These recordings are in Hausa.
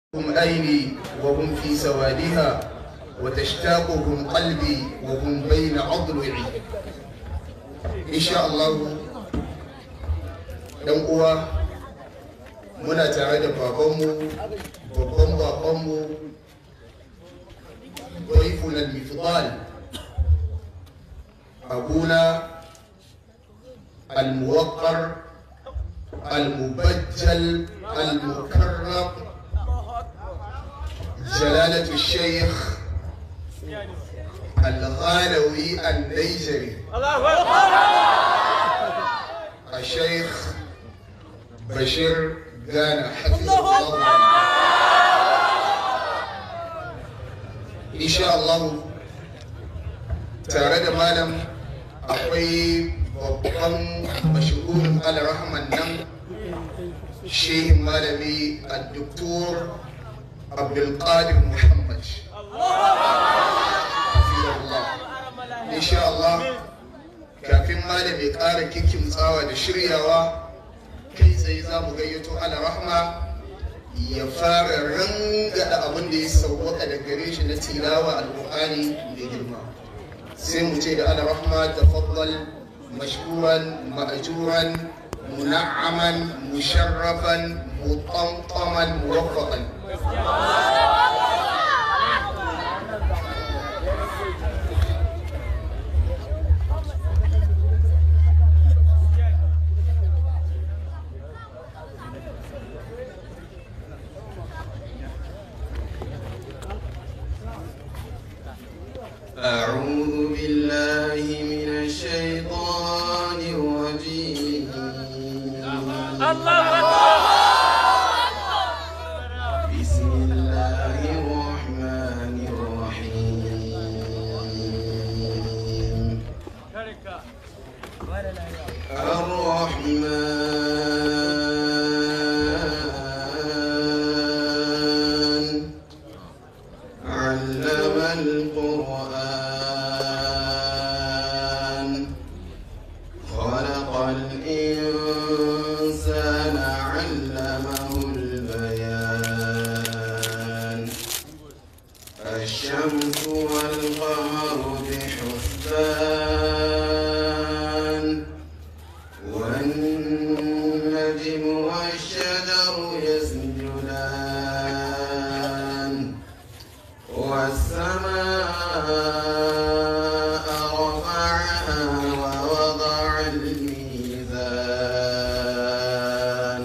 هم أيني وهم في سوادها وتشتاقهم قلبي وهم بين أضلعي إن شاء الله ɗan uwa muna tare da babanmu babban babanmu ضيفنا المفضال أبونا الموقر المبجل المكرم جلالة الشيخ الغالوي النيجري الشيخ بشير غانا حفظه الله إن شاء الله tare da malam akwai babban mashahurin alrahman nan shehin malami a doktor abdulkadir muhammad insha Allah kafin malam ya ƙara tsawa da shiryawa kai tsaye za mu gayyato alrahma ya fara rangada abin da ya sauwaka da gare shi na tilawa alƙur'ani mai girma sai mu ce da ala rahma tafaddal mashkuran ma'juran muna'aman musharrafan mutantaman muwaffaqan أعوذ بالله من الشيطان الرجيم بسم الله الرحمن الرحيم الرحمن علم القرآن خلق الإنسان علمه البيان الشمس والقمر بحسبان والنجم والشجر يسجدان والسماء رفعها ووضع الميزان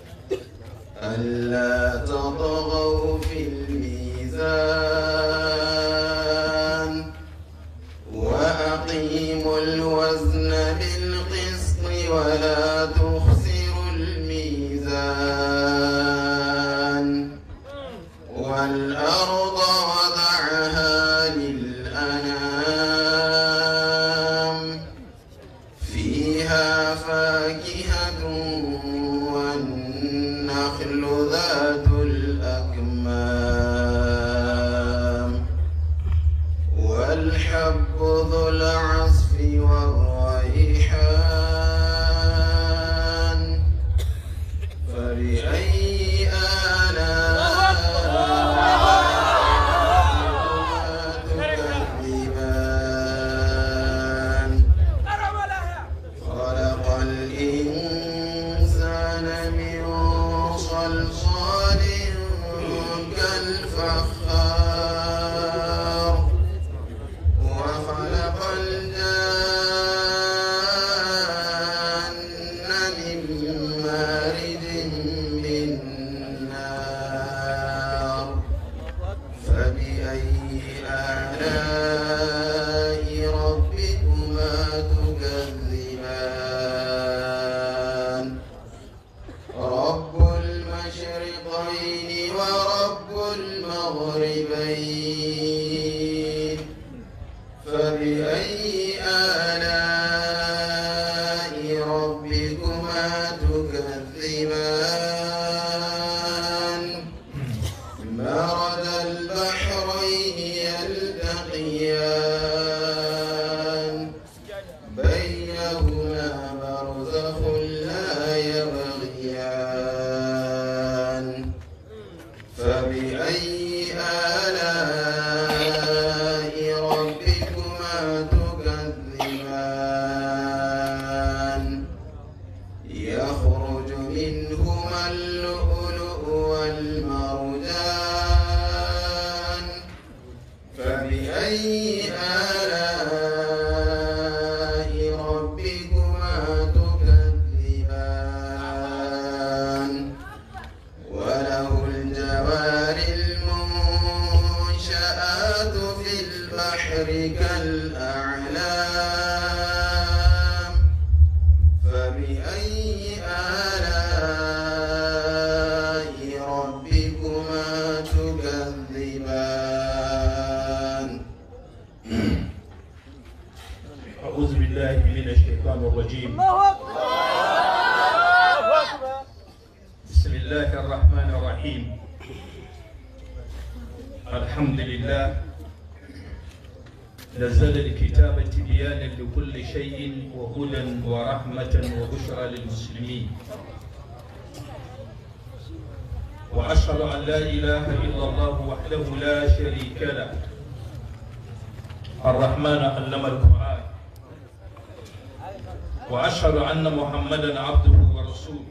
ألا تطغوا في الميزان وأقيموا الوزن بالقسط ولا تخسروا الميزان والأرض وضعها للأنام فيها فاكهة والنخل ذات الأكمام والحب ذو العصف والريحان فبأي آلاء تكذبان خلق الإنسان من صلصال كالفخار وخلق الجان من مارد من نار فبأي آلاء ربكما تكذبان رب المشرقين ورب المغربين فبأي آلاء ربكما تكذبان مرج البحرين يلتقيان بينهما برزخ لا يبغيان فبأي آلاء ربكما تكذبان يخرج منهما اللؤلؤ والمرجان فبأي آلاء ربكما تكذبان وله الجوار المنشآت في البحر كالأعلام فبأي آلاء ربكما تكذبان أعوذ بالله من الشيطان الرجيم بسم الله الرحمن الرحيم الحمد لله نزل الكتاب تبيانا لكل شيء وهدى ورحمة وبشرى للمسلمين وأشهد أن لا إله إلا الله وحده لا شريك له الرحمن علم القرآن وأشهد أن محمدا عبده ورسوله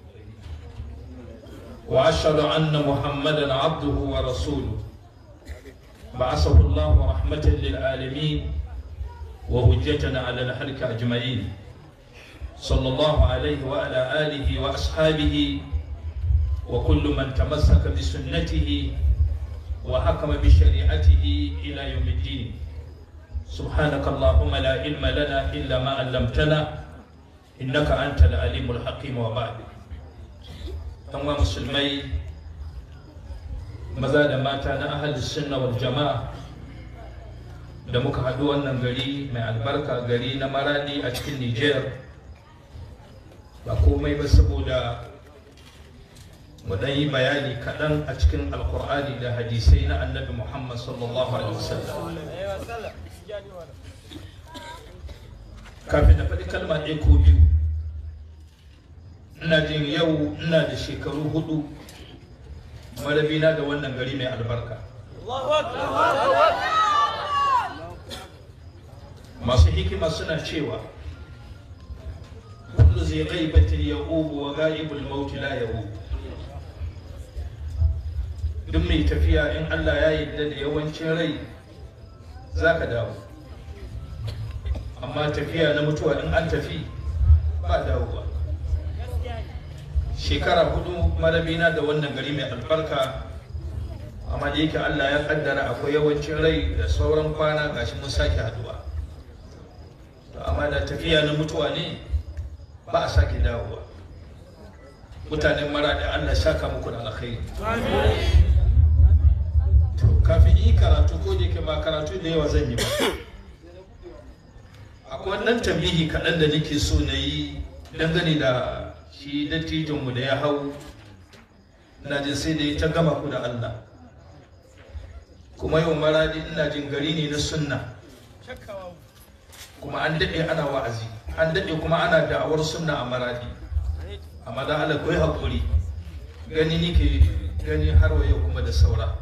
وأشهد أن محمدا عبده ورسوله بعثه الله رحمة للعالمين وهجة على الخلق أجمعين صلى الله عليه وعلى آله وأصحابه وكل من تمسك بسنته وحكم بشريعته إلى يوم الدين سبحانك اللهم لا علم لنا إلا ما علمتنا إنك أنت العليم الحكيم وبعد أما مسلمي maza da mata na ahal sunna wal jama'a da muka haɗu wannan gari mai albarka gari na maradi a cikin niger ba komai ba saboda mu dan yi bayani kaɗan a cikin alkur'ani da hadisai na annabi muhammad sallallahu alaihi wasallam kafin na faɗi kalma ɗaya ko biyu ina jin yau ina da shekaru hudu marabina da wannan gari mai albarka masu hikima suna cewa kullu zai gaibatin ya ubu wa ga'ibul mauti la ya ubu duk mai tafiya in Allah ya yarda da yawancin rai za ka dawo amma tafiya na mutuwa in an tafi ba dawowa shekara hudu marabina da wannan gari mai albarka amma da yake Allah ya kaddara akwai yawancin rai da sauran kwana gashi mun sake haduwa to amma da tafiya na mutuwa ne ba a sake dawowa mutanen mara da Allah shaka muku da alkhairi to kafin yi karatu ko da yake ba karatu da yawa zan yi ba akwai wannan tambihi kaɗan da nake so na yi dangane da shi dattijonmu da ya hau ina jin sai da ya ta gama ku da Allah kuma yau maradi ina jin gari ne na sunna kuma an daɗe ana wa'azi an daɗe kuma ana da'awar sunna a maradi amma da Allah kai haƙuri gani nike gani har wa yau kuma da saura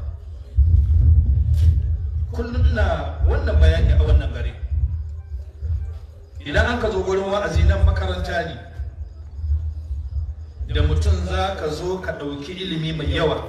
kullum ina wannan bayani a wannan gari idan an ka zo gurin wa'azi nan makaranta ne da mutum za ka zo ka ɗauki ilimi mai yawa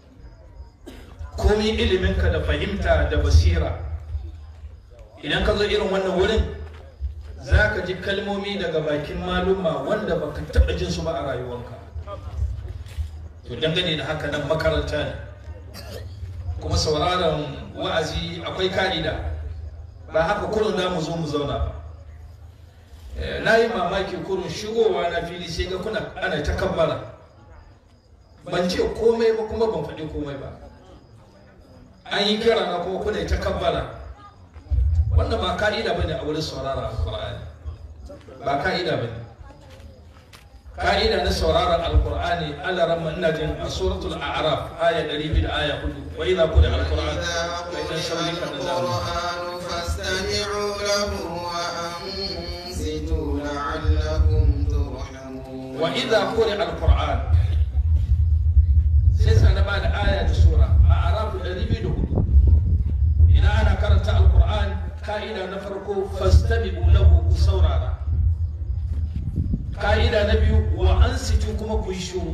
komi iliminka da fahimta da basira idan ka zo irin wannan wurin za ka ji kalmomi daga bakin maluma wanda baka taɓa jin su ba a rayuwanka to dangane da haka nan makaranta ne kuma sauraron wa'azi akwai ka'ida ba haka kullum da mu zo mu zauna ba na yi mamaki kurun shigowa na fili sai ga kuna ana ta kabbara ban ce komai ba kuma ban faɗi komai ba an yi kira na kuma kuna ta kabbara wannan ba ka'ida bane a wurin saurara alqur'ani ba ka'ida bane ka'ida na sauraron alqur'ani Allah ramma ina jin a suratul a'raf aya 200 da aya 4 wa idza qira alqur'an fa inna shawlika القرآن فاستمعوا له وأنصتوا لعلكم ترحمون wa idza qira alqur'an sai sa na bada aya da sura a ka'ida na farko fastabi'u lahu ku saurara ka'ida na biyu wa ansitu kuma ku yi shiru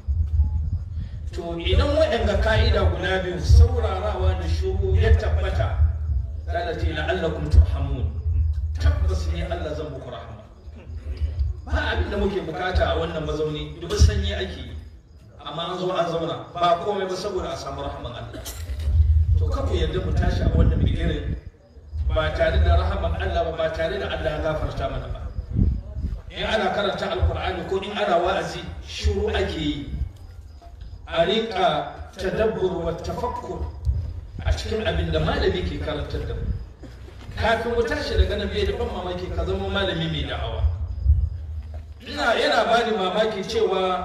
to idan waɗanda ka'ida guda biyu saurarawa da shiru ya tabbata zala ce la'allakum turhamun tabbas ne Allah zan muku rahama ba abin da muke bukata a wannan mazauni duk sanyi ake yi amma an zo an zauna ba komai ba saboda a samu rahaman Allah to kafu yadda mu tashi a wannan bigirin ba tare da rahaman Allah ba ba tare da Allah ya gafarta mana ba in ana karanta alkur'ani ko in ana wa'azi shiru ake yi a rinka tadabbur wa tafakkur a cikin abin da malami ke karantar da mu kafin mu tashi daga nan bai da ban mamaki ka zama malami mai da'awa ina yana bani mamaki cewa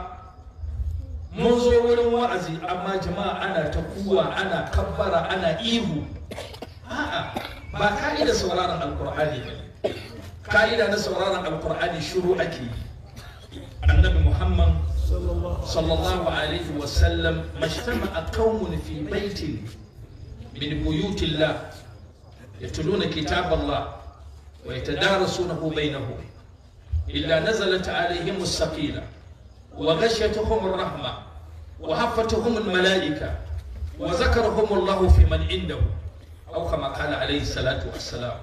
mun zo wurin wa'azi amma jama'a ana ta kuwa ana kabbara ana ihu a'a ba ka'ida sauraron alkur'ani ba ka'ida na sauraron alkur'ani shiru ake yi annabi muhammad sallallahu alaihi wasallam majtama'a qaumun fi baitin min buyutillah yatluna kitab Allah wa yatadarasunahu bainahum illa nazalat alaihim as-saqila وغشيتهم الرحمة وحفتهم الملائكة وذكرهم الله في من عنده أو كما قال عليه الصلاة والسلام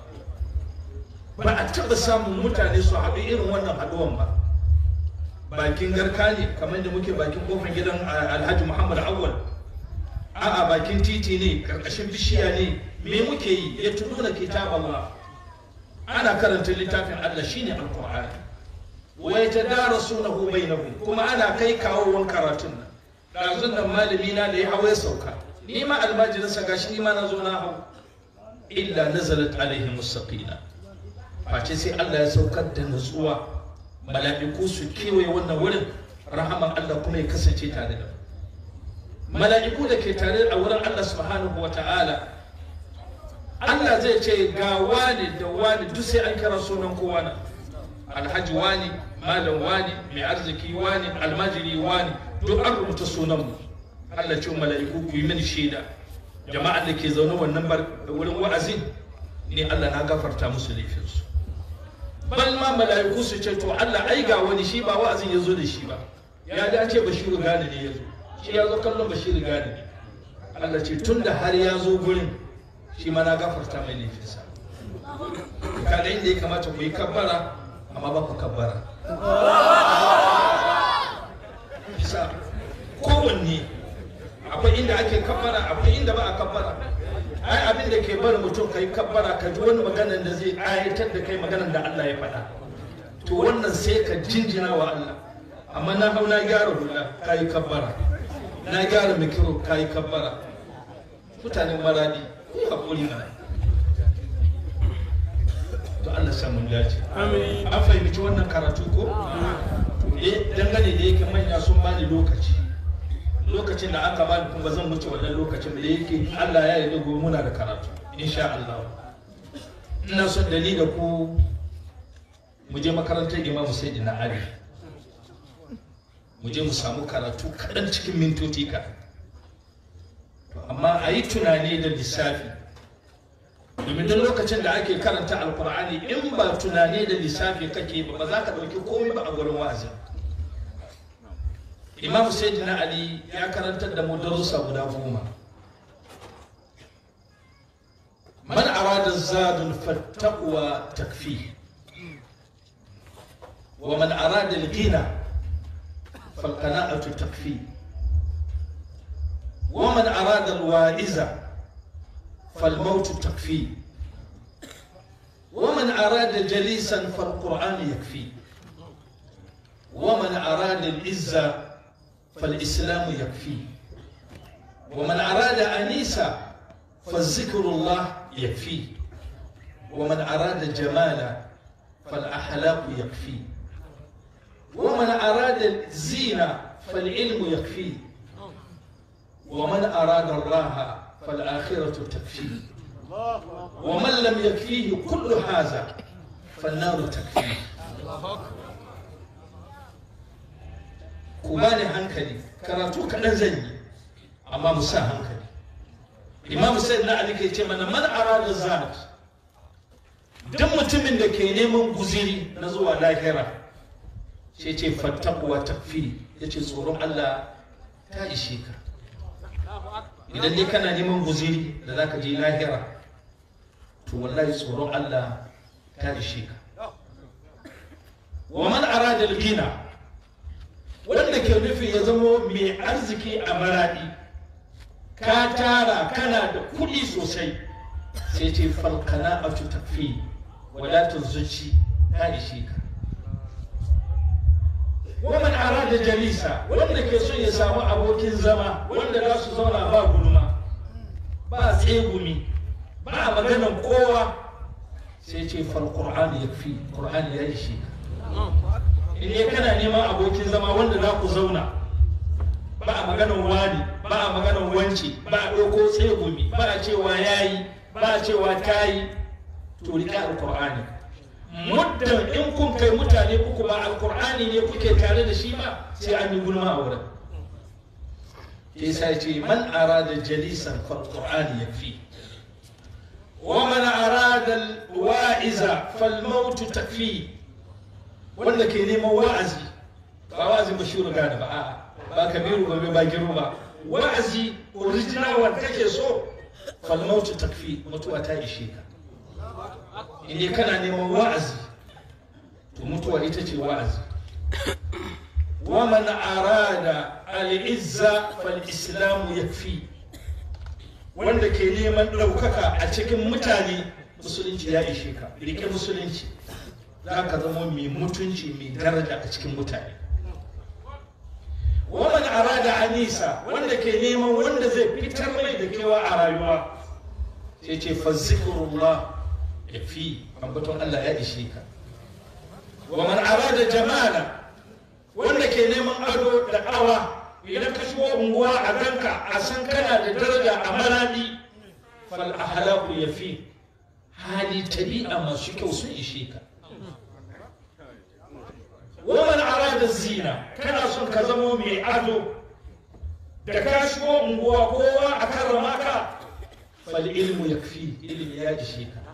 ba a taɓa samun mutane su haɗu irin wannan haɗuwan ba bakin garka ne kamar da muke bakin kofar gidan alhaji muhammad awwal a'a bakin titi ne karkashin bishiya ne me muke yi ya tununa kitab Allah ana karanta littafin Allah shine alqur'ani wa yatadarasunahu bainahum kuma ana kai kawowan karatun nan ɗazun nan malami na da ya hawa ya sauka ni ma almajirinsa gashi ni ma na zo na hau illa nazalat alaihim saqina face sai Allah ya saukar da nutsuwa mala'iku su kewaye wannan wurin rahaman Allah kuma ya kasance tare da mala'iku da ke tare a wurin Allah subhanahu wa ta'ala Allah zai ce ga wani da wani duk sai an kira sunan kowa na alhaji wani malam wani mai arziki wani almajiri wani duk an rubuta sunan mu Allah ce mala'iku ku yi mini shaida jama'a da ke zaune wannan wurin wa'azin ne Allah na gafarta musu laifinsu bal ma mala'iku su ce to Allah ai ga wani shi ba wa'azin ya zo da shi ba ya dace bashiru gane ne ya zo shi ya zo kallon bashiru gane ne Allah ce tun da har ya zo gurin shi ma na gafarta mai laifinsa kaga inda ya kamata ku yi kabbara amma ba ku kabbara bisa kowanne akwai inda ake kabbara akwai inda ba a kabbara ai abin da ke bari mutum ka yi kabbara ka ji wani maganar da zai ayatar da kai maganar da Allah ya faɗa to wannan sai ka jinjina wa Allah amma na hau na gyara hula ka yi kabbara na gyara mikiro ka yi kabbara mutanen maradi ku yi haƙuri mana to Allah samu dace an fahimci wannan karatu ko eh dangane da yake manya sun bani lokaci lokacin da aka bani kuma zan wuce wannan lokacin da yake Allah ya yarda gobe muna da karatu insha Allah ina son da ni da ku mu je makarantar Imam Sayyidina Ali mu je mu samu karatu kaɗan cikin mintoci ka amma a yi tunani da lissafi domin duk lokacin da ake karanta alkur'ani in ba tunani da lissafi kake ba ba za ka ɗauki komai ba a gurin wa'azin imam sayyidina ali ya karantar da mu darussa guda goma man arada zadun fattaqwa takfi wa man arada al-ghina falqana'atu takfi wa man arada al-wa'iza فالموت تكفيه ومن أراد جليسا فالقرآن يكفيه ومن أراد العزة فالإسلام يكفيه ومن أراد أنيسا فالذكر الله يكفيه ومن أراد جمالا فالأحلاق يكفيه ومن أراد الزينة فالعلم يكفيه ومن أراد الراحة فالآخرة تكفيه ومن لم يكفيه كل هذا فالنار تكفيه ku bani hankali karatu kaɗan zan yi amma mu sa hankali imam sai na ali ke ce mana man arada zat duk mutumin da ke neman guziri na zuwa lahira sai ce fattakuwa takfi ya ce tsoron Allah ta ishe ka idan dai kana neman guziri da za ka je lahira to wallahi tsoron Allah ta ishe ka wa man arada gina wanda ke nufi ya zamo mai arziki a maradi ka tara kana da kuɗi sosai sai ce falkana a tafi wadatar zuci ta ishe ka waman arada jalisa wanda ke son ya samu abokin zama wanda za su zauna ba gulma ba tsegumi ba maganan kowa sai ce fal qur'ani yakfi qur'ani ya ishe ka in ne kana neman abokin zama wanda za ku zauna ba a maganan wani ba a maganan wanci ba a ɗauko tsegumi ba a cewa yayi ba a cewa tayi to riƙe alƙur'ani muddin in kun kai mutane uku ba alƙur'ani ne kuke tare da shi ba sai an yi gulma a wurin ke sa ce man arada jalisan fal qur'ani yakfi wa man arada wa'iza fal maut takfi wanda ke neman wa'azi ba wa'azin bashiru gane ba a'a ba kabiru ba ba giro ba wa'azi original wanda kake so fal maut takfi mutuwa ta ishe ka idan kana neman wa'azi to mutuwa ita ce wa'azi wa man arada al-izza fal islamu yakfi wanda ke neman ɗaukaka a cikin mutane musulunci ya ishe ka rike musulunci za ka zama mai mutunci mai daraja a cikin mutane waman arada anisa wanda ke neman wanda zai fitar mai da kewa a rayuwa sai ce fa zikrullah ya fi ambaton Allah ya ishe ka waman arada jamala wanda ke neman ado da awa idan ka shigo unguwa a ganka a san kana da daraja a maradi fal ahlaku ya fi hali tabi'a masu kyau sun ishe ka waman arada zina kana son ka zamo mai ado da ka shigo unguwa kowa a karrama ka fal ilmu yakfi ilmi ya ishe ka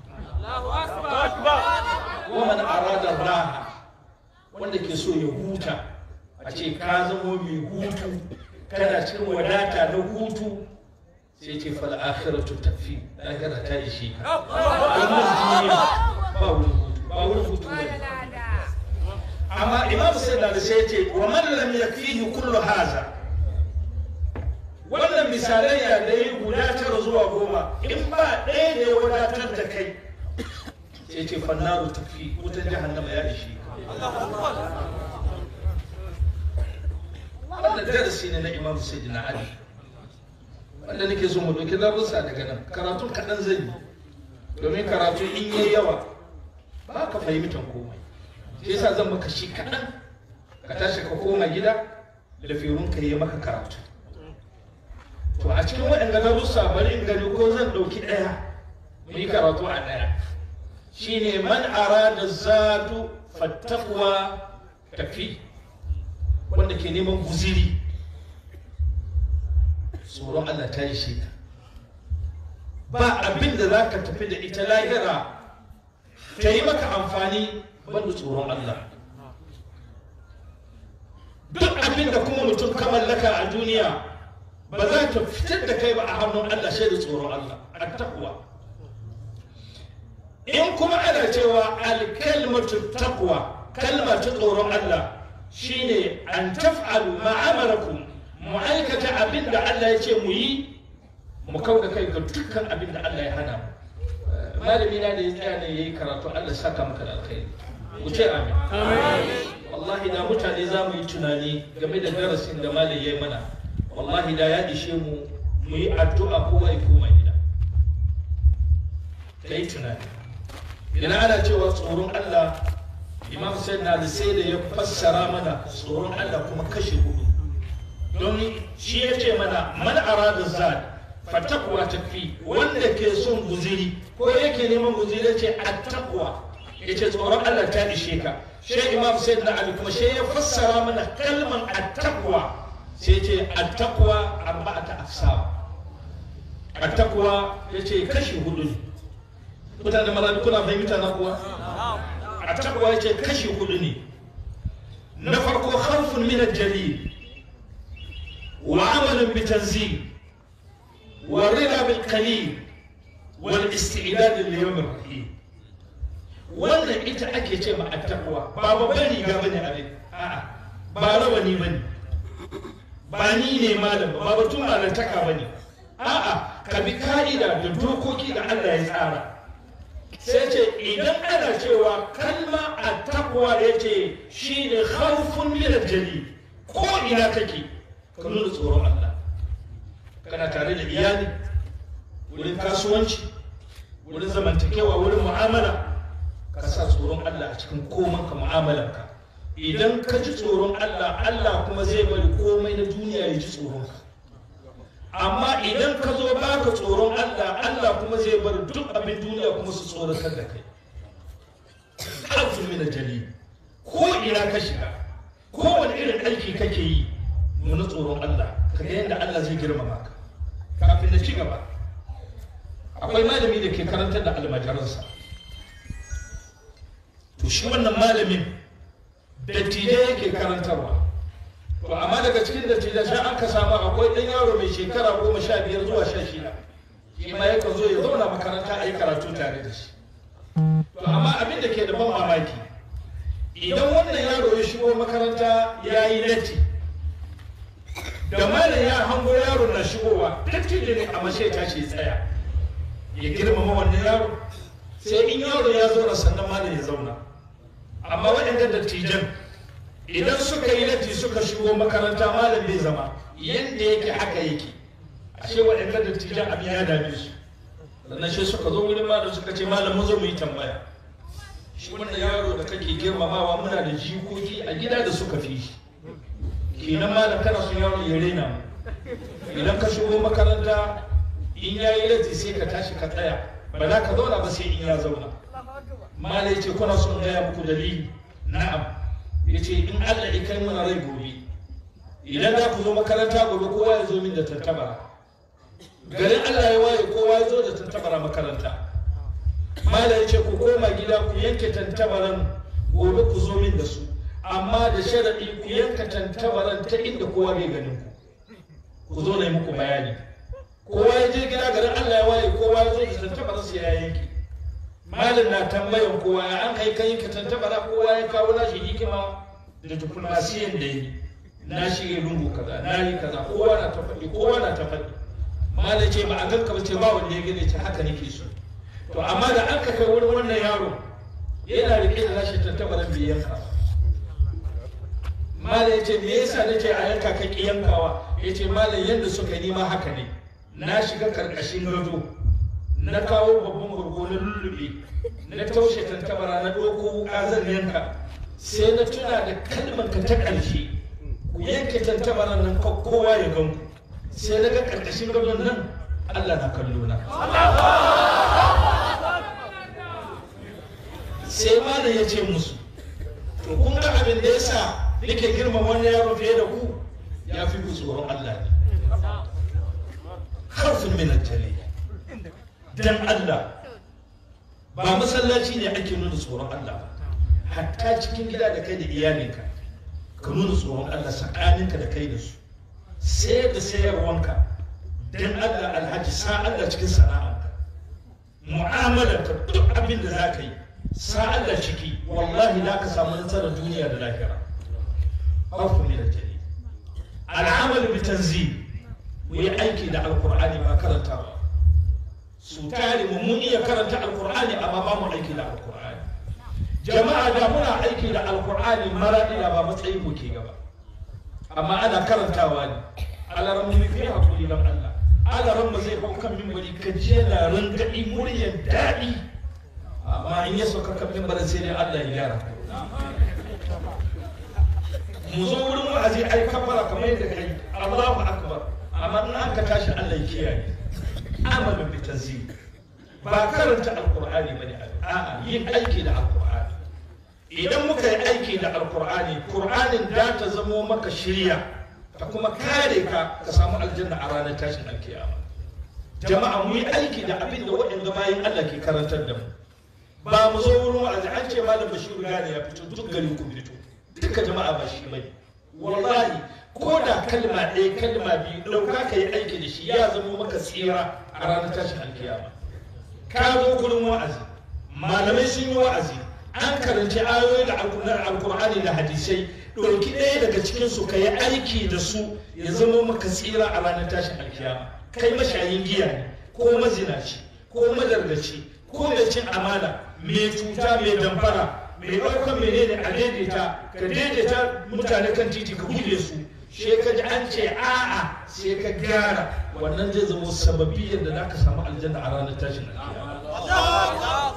waman arada raha wanda ke so ya huta a ce ka zamo mai hutu kana cikin wadata na hutu sai ce fal akhiratu takfi lahira ta ishe ka wannan duniya ba wurin hutu ba wurin hutu bane amma imam sai da sai ce wa man lam yakfihi kullu haza wannan misalai ya dai guda tara zuwa goma in ba ɗaya da ya wadatar da kai sai ce fannaru tafi wutan jahannama ya ishe wannan darasi ne na imam sayyidina ali wanda nake so mu ɗauki darussa daga nan karatun kaɗan zai yi domin karatu in yi yawa ba ka fahimtar komai shi yasa zan maka shi kaɗan ka tashi ka koma gida da firun ka yi maka karatu to a cikin waɗanda darussa bari in gani ko zan ɗauki ɗaya mu yi karatu a ɗaya shine man arada zatu fattakuwa tafi wanda ke neman guziri tsoron Allah ta yi shi ba abin da za ka tafi da ita lahira ta yi maka amfani banda tsoron Allah duk abin da kuma mutum ka mallaka a duniya ba za ta fitar da kai ba a hannun Allah sai da tsoron Allah a takwa in kuma ana cewa alkalmatu takwa kalma ta tsoron Allah shine an taf'alu ma'amarakum mu aikata abin da Allah ya ce mu yi mu kau da kai ga dukkan abin da Allah ya hana mu malami na da ya tsaya ne yayi karatu Allah saka maka da alkhairi ku ce amin wallahi da mutane za mu yi tunani game da darasin da malam ya yi mana wallahi da ya ishe mu mu yi addu'a ko ai koma gida ka yi tunani idan ana cewa tsoron Allah imam sai na sai da ya fassara mana tsoron Allah kuma kashe hudu don shi ya ce mana man arada zad fatakwa tafi wanda ke son guziri ko yake neman guziri ya ce attaqwa ya ce tsoron Allah ta ishe ka shi imam sai na ali kuma shi ya fassara mana kalman attaqwa sai ce attaqwa arba'ata afsar attaqwa ya ce kashi hudu ne mutane maradi kuna fahimta na kuwa a takwa yake kashi hudu ne na farko khawfun min al-jalil wa amalun bi tanzil wa rida bil qalil wal istidad li yawm ar-rahim wannan ita ake ce ma at-taqwa ba babban riga bane abin a'a ba rawani bane ba ni ne malam ba batun malantaka bane a'a ka bi ka'ida da dokoki da Allah ya tsara sai ce idan ana cewa kalma a takwa ya ce shi ne haufun milar jali ko ina kake ka nuna tsoron Allah kana tare da iyali wurin kasuwanci wurin zamantakewa wurin mu'amala ka sa tsoron Allah a cikin koman ka mu'amalarka idan ka ji tsoron Allah Allah kuma zai bari komai na duniya ya ji tsoron ka amma idan ka zo baka tsoron Allah Allah kuma zai bar duk abin duniya kuma su tsoratar da kai harfin mina jali ko ina ka shiga kowane irin aiki kake yi nuna tsoron Allah ka ga yadda Allah zai girmama ka kafin na ci gaba akwai malami da ke karantar da almajiransa to shi wannan malamin dattijai yake karantarwa to amma daga cikin dattijai sai an ka samu akwai ɗan yaro mai shekara goma sha biyar zuwa sha shida shi ma yakan zo ya zauna makaranta a yi karatu tare da shi to amma abin da ke da ban mamaki idan wannan yaro ya shigo makaranta ya yi latti da malam ya hango yaro na shigowa dattijo ne a mashe ta ce tsaya ya girmama wannan yaro sai in yaro ya zo sannan malam ya zauna amma waɗanda dattijan idan suka yi latti suka shigo makaranta malam bai zama yadda yake haka yake ashe waɗanda dattijan abin ya dame su sannan shi suka zo wurin malam suka ce malam mu zo mu yi tambaya shi wannan yaro da kake girmamawa muna da jikoki a gida da suka fi shi kenan malam kana son yaro ya rena mu idan ka shigo makaranta in ya yi latti sai ka tashi ka tsaya ba za ka zauna ba sai in ya zauna malam ya ce kuna son gaya muku dalili na'am ya ce in Allah ya kai mana rai gobe idan za ku zo makaranta gobe kowa ya zo min da tantabara garin Allah ya waye kowa ya zo da tantabara makaranta mala ya ce ku koma gida ku yanke tantabaran gobe ku zo min da su amma da sharaɗi ku yanka tantabaran ta inda kowa bai ganin ku ku zo na yi muku bayani kowa ya je gida garin Allah ya waye kowa ya zo da tantabaran su ya yanke malin na tambayan kowa ya an kai kai ka tantabara kowa ya kawo nashi hikima da diplomasiyan da yi na shi lungu kaza na yi kaza kowa na ta faɗi kowa na ta faɗi malin ce ba a ganka ba ce ba wanda ya gane ce haka nake so to amma da an ka kai wurin wannan yaro yana rike da nashi tantabaran bai yanka malin ya ce me yasa nace a yanka ka ki yankawa ya ce malin yadda suka yi ma haka ne na shiga karkashin gado na kawo babban gurgo na lullube na taushe tantabara na ɗauko wuka zan yanka sai na tuna da kalmar ka ta ƙarshe ku yanke tantabaran nan kowa ya gan ku sai na ga ƙarƙashin gadon nan Allah na kallo na sai malam ya ce musu to kun ga abin da yasa nake girma wani yaro fiye da ku ya fi ku tsoron Allah ne harfin min al-jalil dan Allah ba masallaci ne ake nuna tsoron Allah ba hatta cikin gida da kai da iyalinka ka nuna tsoron Allah tsakaninka da kai da su sayar da sayarwanka dan Allah alhaji sa Allah cikin sana'arka mu'amalarka duk abin da za ka yi sa Allah ciki wallahi za ka samu nasarar duniya da lahira harfu ne da jari al'amal bi tanzil mu yi aiki da alkur'ani ba karantawa su tare mu mun iya karanta alkur'ani amma ba mu aiki da alkur'ani jama'a da muna aiki da alkur'ani maraɗi da ba matsayin mu ke gaba amma ana karantawa ne alaran mu fi hakuri dan Allah alaran mu zai hau kan mimbari ka je na rangaɗi muryar daɗi amma in ya sauka kan mimbarin sai dai Allah ya gyara mu zo wurin wa'azi ai kafara kamar yadda kai Allahu akbar amma in an ka tashi Allah ya kiyaye amalin bi tanzil ba karanta alqur'ani bane a'a yin aiki da alqur'ani idan muka yi aiki da alqur'ani qur'anin da ta zamo maka shirya ta kuma kare ka ka samu aljanna a ranar tashin alkiyama jama'a mu yi aiki da abin da waɗanda bayan Allah ke karantar da mu ba mu zo wurin wa'azi an ce malam Bashir gane ya fito duk garin ku fito duka jama'a ba shi bane wallahi ko da kalma ɗaya kalma biyu ɗauka ka yi aiki da shi ya zama maka tsira a ranar tashin alkiyama ka zo gurin wa'azi malamai sun yi wa'azi an karanci ayoyi da alkur'ani da hadisai ɗauki ɗaya daga cikinsu ka yi aiki da su ya zama maka tsira a ranar tashin alkiyama kai mashayin giya ne ko mazinaci ko madargaci ko mai cin amana mai cuta mai damfara mai ɗaukar menene a daidaita ka daidaita mutane kan titi ka guje su sai ka ji an ce a'a sai ka gyara wannan zai zama sababi yadda za ka samu aljanna a ranar tashin alkiyama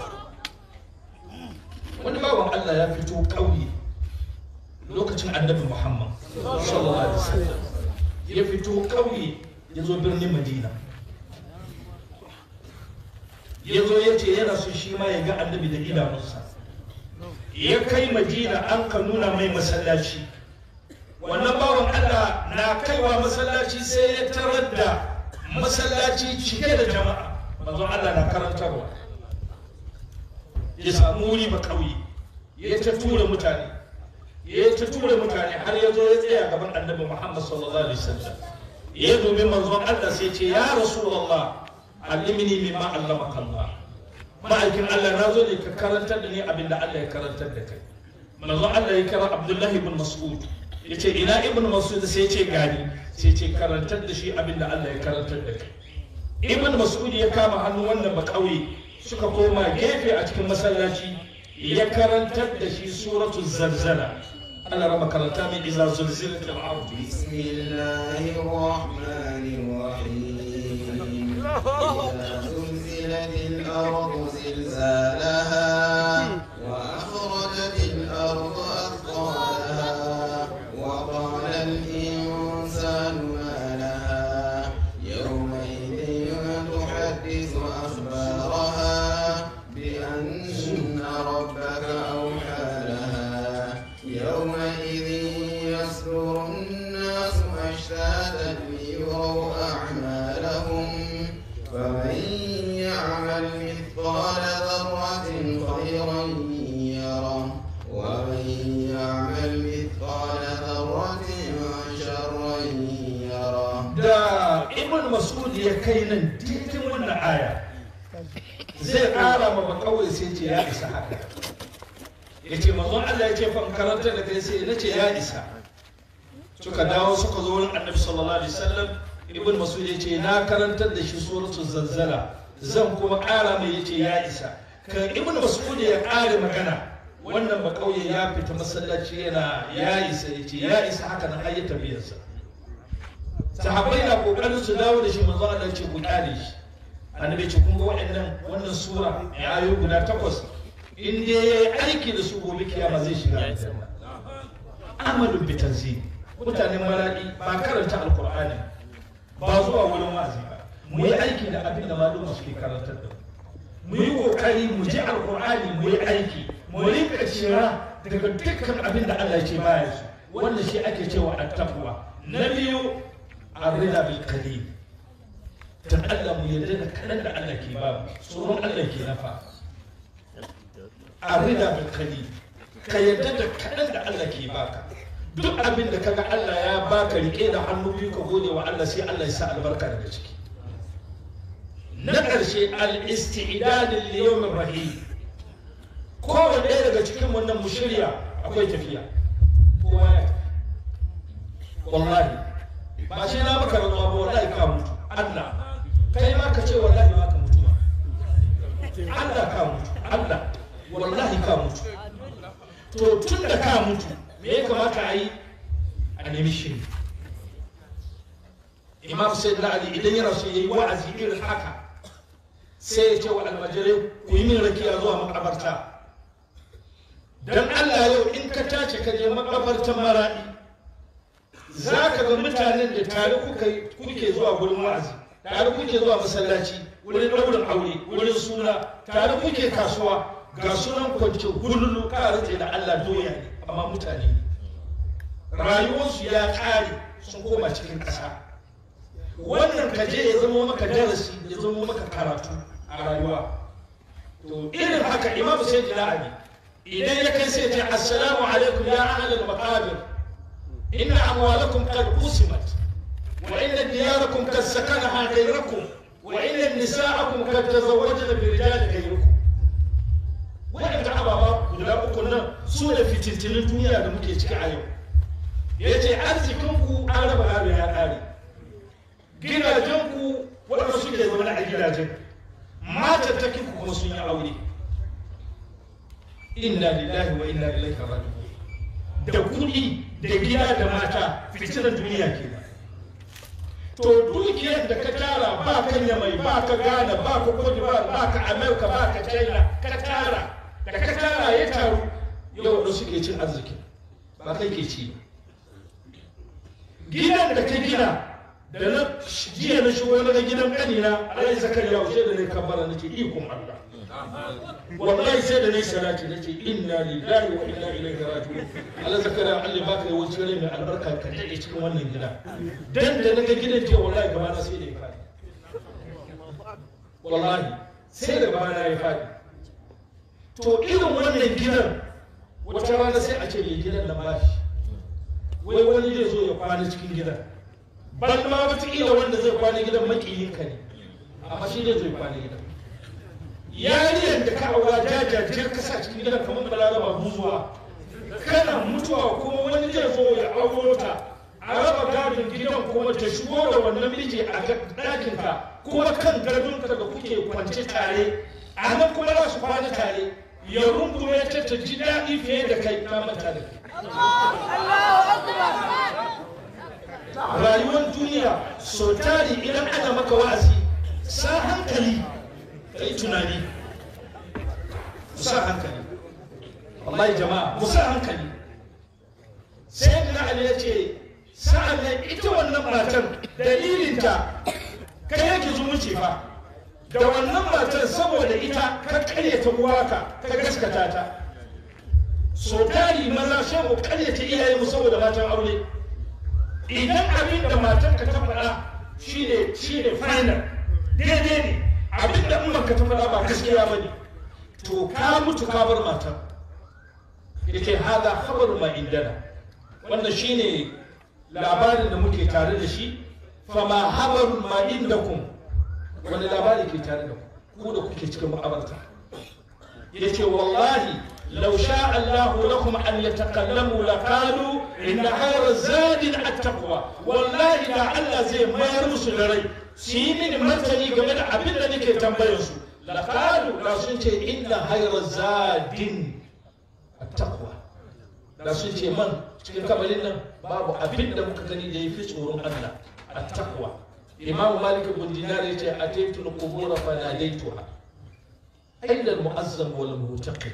wani bawan Allah ya fito ƙauye lokacin annabi Muhammad sallallahu alaihi wasallam ya fito ƙauye ya zo birnin Madina ya zo ya ce yana so shi ma ya ga annabi da idanunsa ya kai Madina an ka nuna mai masallaci wannan bawan Allah na kaiwa masallaci sai ya tarar da masallaci cike da jama'a manzon Allah na karantarwa ya samu wuri ba kauye ya ta tura mutane ya ta tura mutane har ya zo ya tsaya gaban annabi Muhammad sallallahu alaihi wasallam ya dubi manzon Allah sai ce ya rasulullah allimni mimma allamaka Allah ma'aikin Allah na zo ne ka karantar da ni abin da Allah ya karantar da kai manzon Allah ya kira Abdullahi ibn Mas'ud ya ce ina ibn Mas'ud sai ya ce gani sai ya ce karantar da shi abin da Allah ya karantar da kai ibn Mas'ud ya kama hannu wannan ba kauye suka koma gefe a cikin masallaci ya karantar da shi suratu zalzala Allah rama karanta mai iza zulzilat al-ard بسم الله الرحمن الرحيم إذا زلزلت الأرض زلزالها وأخرجت الأرض أثقالها وقال الإنسان ما لها يومئذ تحدث أخبارها بأن ربك أوحى لها يومئذ يصدر الناس أشتاتا ليروا أعمالهم فمن يعمل مثقال ذرة خيرا يره ومن يعمل مثقال ذرة شرا يره da ibn mas'ud ya kai nan titin wannan aya zai ƙara ma ba kawai sai ce ya isa haka ya ce manzon Allah ya ce fa in karanta da kai sai na ce ya isa suka dawo suka zo wurin annabi sallallahu alaihi wasallam ibn mas'ud ya ce na karantar da shi suratul zalzala zan kuma ƙara mai ya ce ya isa kan ibn mas'ud ya ƙare magana wannan ba kauye ya fita masallaci yana ya isa ya ce ya isa haka nan har ya tafiyarsa sahabbai na kokarin su dawo da shi manzo Allah ya ce ku kyale shi annabi ce kun ga waɗannan wannan sura ya ayo guda takwas in dai yayi aiki da su gobe kiyama zai shiga aljanna amalu bi tanzil mutanen maradi ba karanta alqur'ani ba zuwa wurin wa'azi ba mu yi aiki da abin da maluma suke karantar da mu yi kokari mu ji alqur'ani mu yi aiki mu rinka cira daga dukkan abin da Allah ya ce baya su wannan shi ake cewa at-taqwa na biyu arrida bil qalil dan Allah mu yarda da kadan da Allah ke ba tsoron Allah ke nafa arrida bil qalil ka yarda da kadan da Allah ke baka duk abin da kaga Allah ya baka rike da hannu biyu ka gode wa Allah sai Allah ya sa albarka daga ciki na ƙarshe al-istidad lil yawm rahim kowane ɗaya daga cikin wannan mu shirya akwai tafiya kowa ya tafi wallahi ba shi na maka rantsuwa ba wallahi ka mutu Allah kai ma ka ce wallahi ba ka mutu ba Allah ka mutu Allah wallahi ka mutu to tun da ka mutu me ya kamata a yi a nemi shiri imam sayyid ali idan yana so yayi wa'azi irin haka sai ya ce wa almajirai ku yi min rakiya zuwa makabarta dan Allah yau in ka tace ka je makabartan maradi za ka ga mutanen da tare kuke zuwa gurin wa'azi tare kuke zuwa masallaci wurin ɗaurin aure wurin suna tare kuke kasuwa ga sunan kwance gululu rantse da Allah doya ne amma mutane ne rayuwarsu ya ƙare sun koma cikin ƙasa wannan ka je ya zama maka darasi ya zama maka karatu a rayuwa to irin haka imam sai ali idan ya kai sai ya ce assalamu alaikum ya ahlal maqabir inna amwalakum qad qusimat wa inna diyarakum qad sakanaha ghayrakum wa inna nisa'akum qad tazawwajna bi rijali ghayrikum waɗanda ababa guda uku nan su da fitintunin duniya da muke ciki a yau ya ce arzikinku an raba gado ya ƙare gidajenku waɗanda suke zaune a gidajen matattakinku kuma sun yi aure inna lillahi wa inna ilaihi raji'un da kuɗi da gida da mata fitinan duniya ke to dukiyar da ka tara ba ka yamai ba ka ghana ba ka cote ba ka america ba ka china ka tara da ka tara ya taru yau da suke cin arziki ba kai ke ci gidan da ka gina da na jiya na shigo na gidan kanina alai zakariya sai da ne kabbara nake ikon Allah wallahi sai da ne salati nake inna lillahi wa inna ilaihi raji'un Allah zakariya Allah baka yi wuce rai mai albarka ka dade cikin wannan gida dan da naga gidan jiya wallahi gaba na sai da ya fadi wallahi sai da gaba na ya fadi to irin wannan gidan wata rana sai a ce mai gidan da bashi wai wani zai zo ya kwana cikin gidan ban ma wataƙila wanda zai kwana gidan makiyinka ne amma shi zai zo ya kwana gidan yariyar da ka aura jajajiyar ka sa cikin gidan kamar balaraba buzuwa kana mutuwa kuma wani zai zo ya auro ta a raba gadon gidan kuma ta shigo da wannan miji a ɗakinka kuma kan gadonka da kuke kwance tare a nan kuma za su kwana tare ya rungume ta ta ji daɗi fiye da kai ta mata da kai. Rayuwar duniya so tari idan ana maka wa'azi sa hankali ka yi tunani. Musa hankali. Wallahi jama'a musa hankali. Sai da Ali ya ce sa'an nan ita wannan matan dalilinta kai yake zumunci fa. da wannan matar saboda ita ka karyata uwaka ka gaskata ta so tari maza sai mu karyata iyaye mu saboda matan aure idan abin da matar ka ta faɗa shine shine final daidai ne abin da umar ka ta faɗa ba gaskiya bane to ka mutu ka bar matar yake hada khabaru ma indana wannan shine labarin da muke tare da shi fama habarun ma indakum wani labari ke tare da ku da kuke cikin ma'abarta ya ce wallahi lau sha Allahu lakum an yatakallamu la qalu inna khayra zadin at-taqwa wallahi da Allah zai mayar musu da rai su yi mini martani game da abin da nake tambayar su la qalu da sun ce inna khayra zadin at-taqwa da sun ce man cikin kamalin nan babu abin da muka gani da yafi tsoron Allah at-taqwa إمام مالك بن دينار يتي أتيت القبور فناديتها أين المؤذن والمعتقل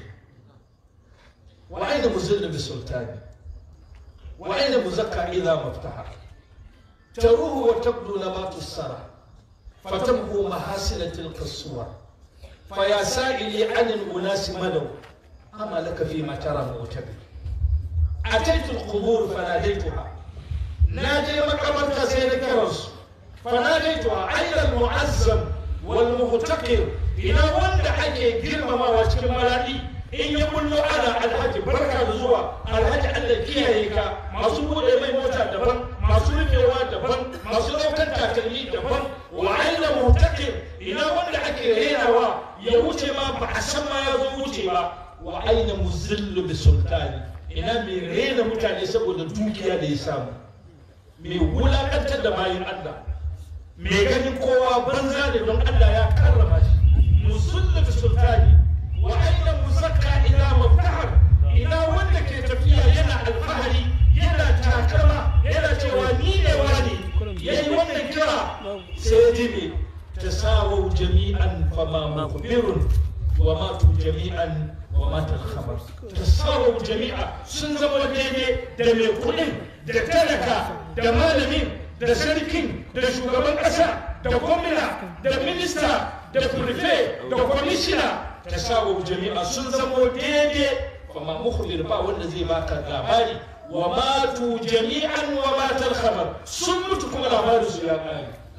وأين مزل بالسلطان وأين مزكى إذا ما افتحر تروه وتبدو نبات السرى فتمحو محاسن تلك الصور فيا سائلي عن الأناس مدوا أما لك فيما ترى معتبر أتيت القبور فناديتها ناجي مقبرك سيدك رسول فناديتها أين المعزم والمغتقر إلى وند حكي جرم ما وشكل ملائي إن يقول له أنا الحج بركة زوا الحج الله كيهيكا ما سبوا إلي موتا دبن ما سبوا فيوا دبن ما سبوا كان تاكلي دبن وأين مغتقر إلى وند حكي هنا وا يوتي ما بعسم ما يزوتي ما وأين مزل بسلطاني ina mai rena mutane saboda dukiya da ya samu mai wulakantar da bayan Allah mai ganin kowa banza ne don Allah ya karrama shi musullu da sultani wa aina muzakka ila mabtahar ina wanda ke tafiya yana alfahari yana takama yana cewa ni ne wani yayi wannan kira sai ji me tasawau jami'an fama mukbirun wa matu jami'an wa mata khabar tasawau jami'a sun zama daidai da mai kuɗin da talaka da malamin da sarkin da shugaban ƙasa da gwamna da minista da firfe da kwamishina ta sawo jami'a sun zamo daidai kuma mukhbir ba wanda zai baka labari wa matu jami'an wa matal khabar sun mutu kuma labarin su ya kare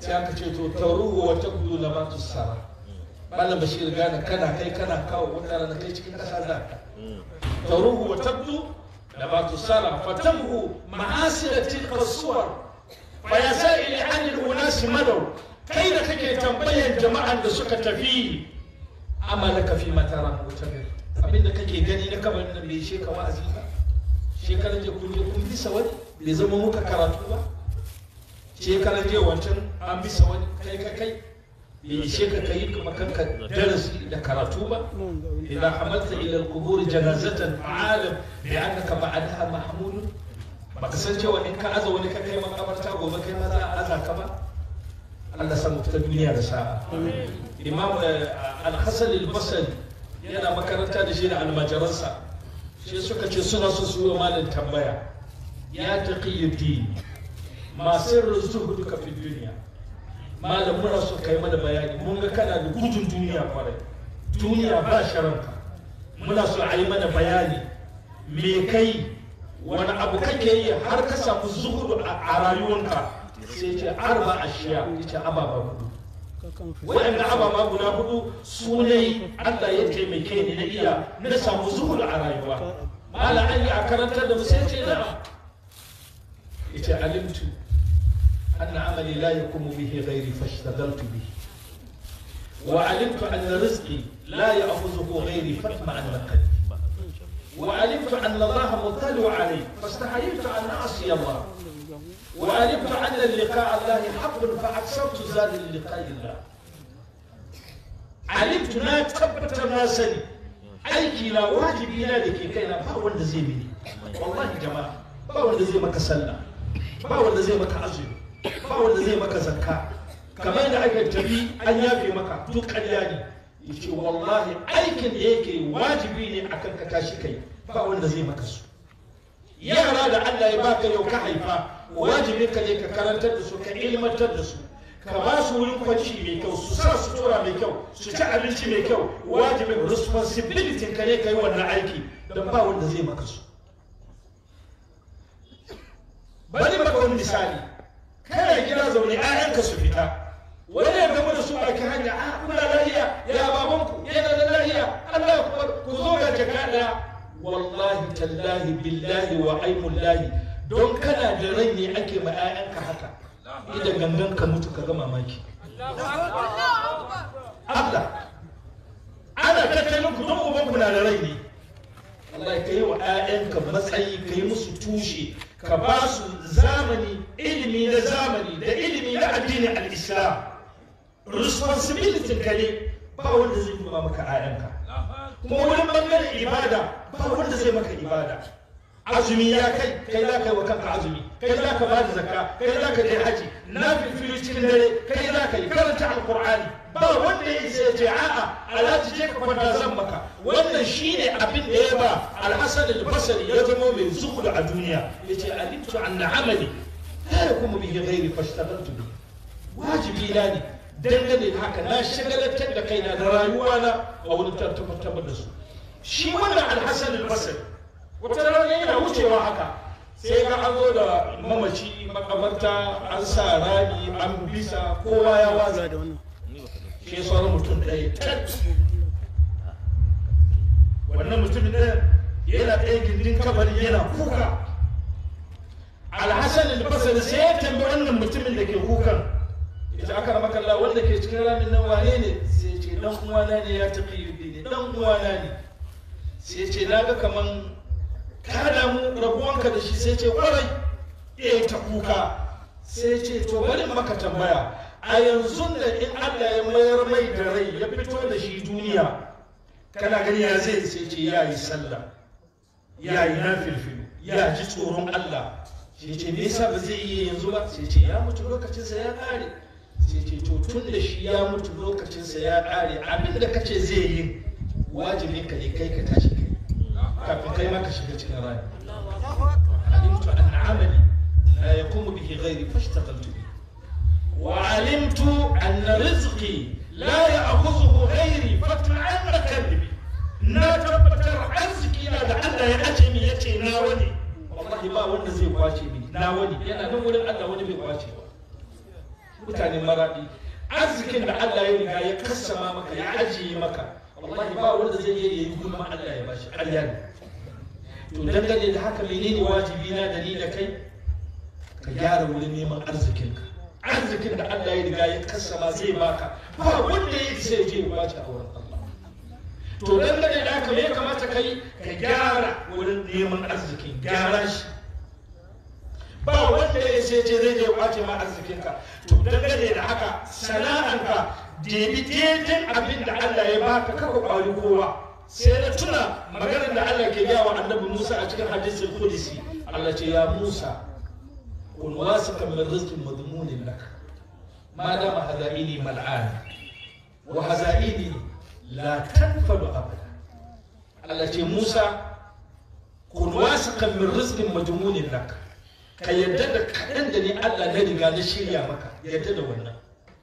sai aka ce to taruhu wa tabdu nabatu sara malam bashir gane kana kai kana kawo wata rana kai cikin kasa za ka taruhu wa tabdu nabatu sara fatamhu ma'asira tilka suwar fa ya sa'ili anil unasi madaw kai da kake tambayan jama'an da suka tafi amalaka fi matara mutabir abinda kake gani na kamar nan bai she ka wa'azi ba shekaran je kun je kun bisa wani bai zama muka karatu ba shekaran je wancan an bisa wani kai ka kai bai ishe ka kai kuma kanka darasi da karatu ba idan hamalta ila al-qubur janazatan fa'alam bi annaka ba'daha mahmud baka san cewa in ka aza wani ka kai makabarta gobe kai ma za a aza ka ba Allah san mu ta duniya da sa'a imam al-hasan al-basri yana makaranta da shi da almajiransa shi suka ce suna so su yi malam tambaya ya taqiyuddin ma sirru zuhuduka fi duniya malam muna so kai mana bayani mun ga kana da gudun duniya kwarai duniya ba sharanka muna so a yi mana bayani me kai wani abu kake yi har ka samu zuhudu a rayuwanka sai ce arba ashiya yace ababa hudu waɗanda ababa guda hudu su ne Allah ya taimake ni na iya na samu zuhudu a rayuwa mala an yi a karantar da mu sai ce na yace alimtu أن عملي لا يقوم به غيري فاشتغلت به وعلمت أن رزقي لا يأخذه غيري فاطمأن قلبي وعلمت أن الله مطلع علي فاستحييت أن أعصي الله وعلمت أن اللقاء الله حق فأكثرت زاد للقاء الله علمت لا تبت ما سني aiki na wajibi na da ke kaina ba wanda zai mini wallahi jama'a ba wanda zai maka sallah ba wanda zai maka azumi ba wanda zai maka zakka kamar da aka tafi an yafe maka duk ƙarya ne yace wallahi aikin da yake wajibi ne akan ka tashi kai ba wanda zai maka su yara da Allah ya baka yau ka haifa wajibi ka je ka karantar da su ka ilmantar da su ka ba su wurin kwanci mai kyau su sa sutura mai kyau su ci abinci mai kyau wajibin responsibility ka ne ka yi wannan aiki don ba wanda zai maka su bari maka wani misali kana gida zaune ƴaƴanka su fita wani ya gama da su a kan hanya a kuna lahiya ya babanku yana da lahiya Allah ku zo ga jaka ɗaya wallahi tallahi billahi wa aimullahi don kana da rai ne ake ma ƴaƴanka haka idan gangan ka mutu ka ga mamaki Allah ana tattalin ku don ubanku na da rai ne Allah ka yi wa ƴaƴanka matsayi ka yi musu tushe ka ba su zamani ilimi na zamani da ilimi na addinin al-islam responsibility ka ne ba wanda zai duba maka ayanka kuma wurin bangaren ibada ba wanda zai maka ibada azumi ya kai kai za ka yi wa kanka azumi kai za ka bada zakka kai za ka je haji na fili cikin dare kai za ka yi karanta alqur'ani ba wanda ya isa ya ce a'a alhaji je ka kwanta zan maka wannan shine abin da ya ba alhasan al-basri ya zama mai zuhud a duniya yace alimtu anna amali la yakumu bihi ghairi fashtagaltu bi wajibi na ne dangane da haka na shagalatar da kaina da rayuwa na a wurin tabbatar da su shi wannan alhasan al-basri wata rana yana wucewa haka sai ga an zo da mamaci makabarta an sa rami an bisa kowa ya waza da wannan shi sauran mutum ɗaya tat wannan mutumin ɗaya yana ɗaya gindin kabari yana kuka alhassan albasari sai ya tambi wannan mutumin da ke kukan ita aka rama kalla wanda ke cikin ramin nan wane ne sai ce dan uwana ne ya tafi yi ne dan uwana ne sai ce na ga kaman ka damu rabuwanka da shi sai ce kwarai eh ta kuka sai ce to bari maka tambaya a yanzu da in Allah ya mayar mai da rai ya fito da shi duniya kana gani ya zai sai ce ya yi sallah ya yi nafilfilu ya ji tsoron Allah sai ce me yasa ba zai yi yanzu ba sai ce ya mutu lokacinsa ya kare sai ce to tun da shi ya mutu lokacinsa ya kare abin da kace zai yi wajibin ka ne kai ka tashi kai kafin kai ma ka shiga cikin rani alimtu anna amali la yaqumu bihi ghairi fashtaghaltu bihi وعلمت أن رزقي لا يأخذه غيري فتعن كذبي na tabbatar arziki na da Allah ya ace min yace na wani wallahi ba wanda zai kwace mini na wani yana nan wurin Allah wani bai kwace ba mutane maradi arzikin da Allah ya riga ya kassama maka ya ajiye maka wallahi ba wanda zai iya yi gulma Allah ya bashi ƙarya ne to dangane da haka menene wajibi na da ni da kai ka gyara wurin neman arzikinka arzikin da Allah ya riga ya kassama zai baka ba wanda ya isa ya je ya kwace a wurin Allah to dangane da haka me ya kamata ka yi ka gyara wurin neman arzikin gyara shi ba wanda ya ce ce zai je ya kwace ma arzikinka to dangane da haka sana'anka debi daidai abin da Allah ya baka kaka kwari kowa sai na tuna maganar da Allah ke gaya wa annabi Musa a cikin hadisin Qudsi Allah ce ya Musa kun wasika min rizqin madmunin lak ma dama hazaini mal'an wa hazaini la tanfadu abada Allah ce Musa kun wasika min rizqin madmunin lak ka yadda da kaɗan da ni Allah na riga na shirya maka yadda da wannan